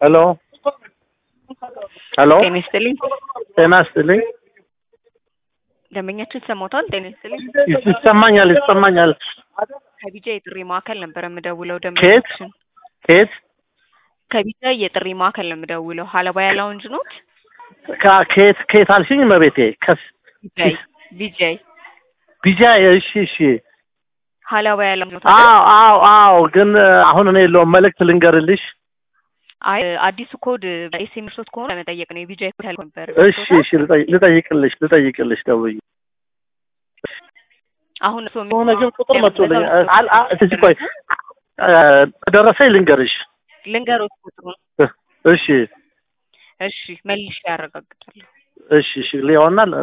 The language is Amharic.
ሄሎ ሄሎ ጤና ይስጥልኝ። ጤና ይስጥልኝ። ደንበኛችን ሰሞቷል። ጤና ይስጥልኝ። ይሰማኛል ይሰማኛል። ከቢጃ የጥሪ ማዕከል ነበር የምደውለው። ከየት ደንበኛችን ከየት ከቢጃ የጥሪ ማዕከል ነው የምደውለው። ሀለባያ ላውንጅ ኖት? ከ- ከየት ከየት አልሽኝ? መቤቴ ከስ ቢጃይ ቢጃይ ቢጃ እሺ እሺ። ሀለባያ ላውንጅ ኖት? አዎ አዎ አዎ። ግን አሁን እኔ የለውም መልእክት ልንገርልሽ። አይ አዲሱ ኮድ ኤስኤምኤስ ሶት ከሆነ ለመጠየቅ ነው። የቢጃይ ኮድ ያልኩ ነበር። እሺ እሺ። ልጠይ- ልጠይቅልሽ ልጠይቅልሽ ደውዬ አሁን እሱ የሆነ ግን ቁጥር መጥቶልኝ አል- አ- እስኪ ቆይ እ፣ ደረሰኝ ልንገርሽ። ልንገሮት ቁጥሩን። እሺ እሺ መልሼ ያረጋግጣለሁ። እሺ እሺ። ሊሆናል